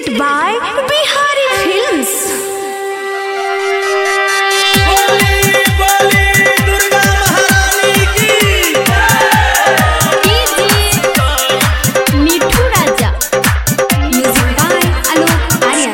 presented by Bihari Films. Mithu Raja music by Alok Aryan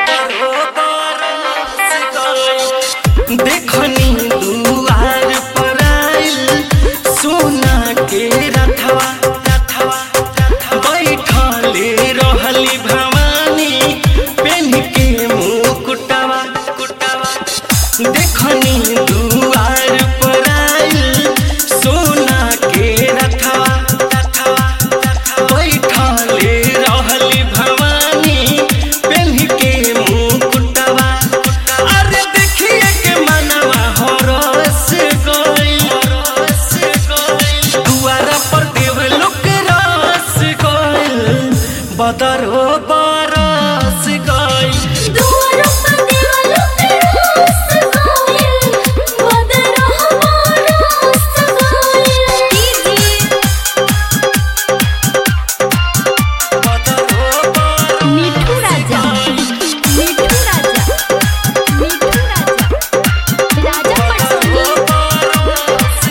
देखनी दुआर पर आइल सोना के रथवा रथवा बैठले रहली भवानी पेन के मुकुटवा कुटवा देखनी दुआर पर आइल सोना के रथवा रथवा बैठले रहली भवानी पेन के मुकुटवा अरे देखिए के मनवा हरस गइल हरस गइल दुआरा पर देव लोक रस गइल बदरो बरस गइल बदरो बरस मिठू राजा मिठू राजा मिठू राजा राजा पटसोनी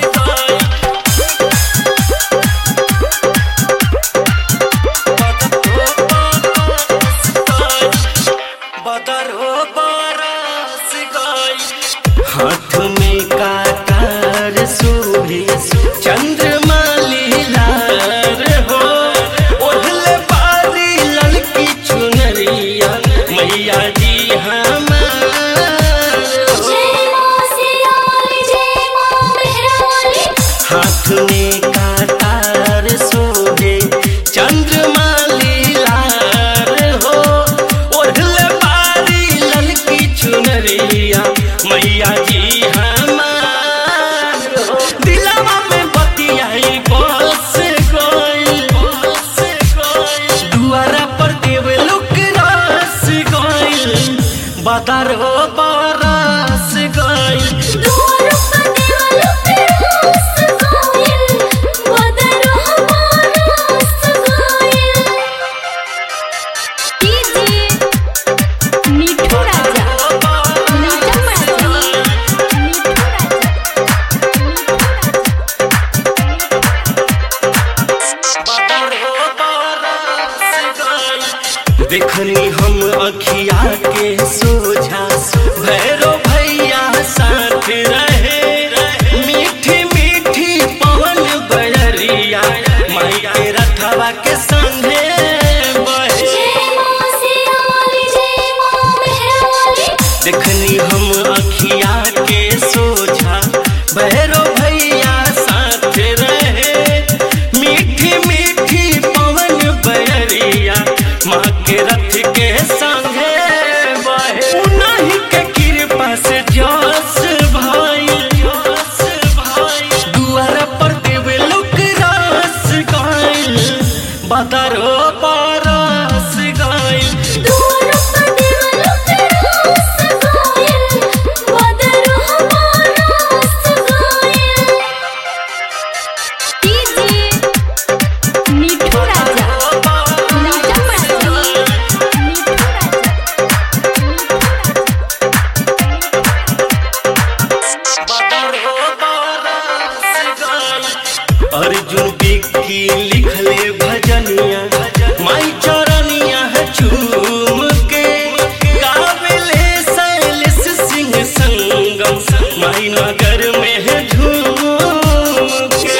हाथ में काकार शोभे चंद्रमा लीलार हो ओढ़ले बारी ललकी चुनरिया मैया जी हमार हो हाथ में काटार शोभे चंद्रमा लीलार हो ओढ़ले बारी ललकी चुनरिया मैया जी हमार हो दिलवा में बतियाई बस गइल बस गइल दुआरा पर देव लोक रस गइल बदर हो बरस गइल मिठू राजा राजा पटसोनी मिठू राजा देखनी हम अखिया के सोझा भैरो भैया साथ रहे मीठी मीठी पवन बजरिया माई के रथवा के संगे बहे देखनी हम अखिया के सोझा भैरो भैया साथ रहे मीठी मीठी पवन बजरिया माँ के रथ के संगे बहे उन्हीं के कृपा से जस भाई जस भाई दुआर पर देव लोक रस गाइल बदरो परस गाइल मिठू राजा राजा पटसोनी मिठू राजा अर्जुन बिक्की लिखले भजनिया माई चरनिया है चूम के गावेले शैलेश सिंह संगम माई नगर में है झूम के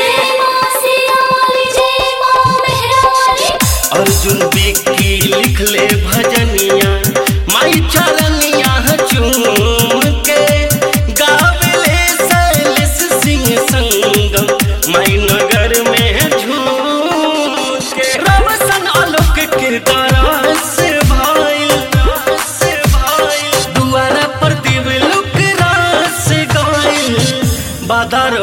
अर्जुन बिक्की लिखले भजनिया माई चरनिया है चूम के गावेले शैलेश सिंह संगम माई नगर में है झूम के रवसन आलोक के दरस भाई रस भाई दुआरा पर दिव लुक रस गाइल बादर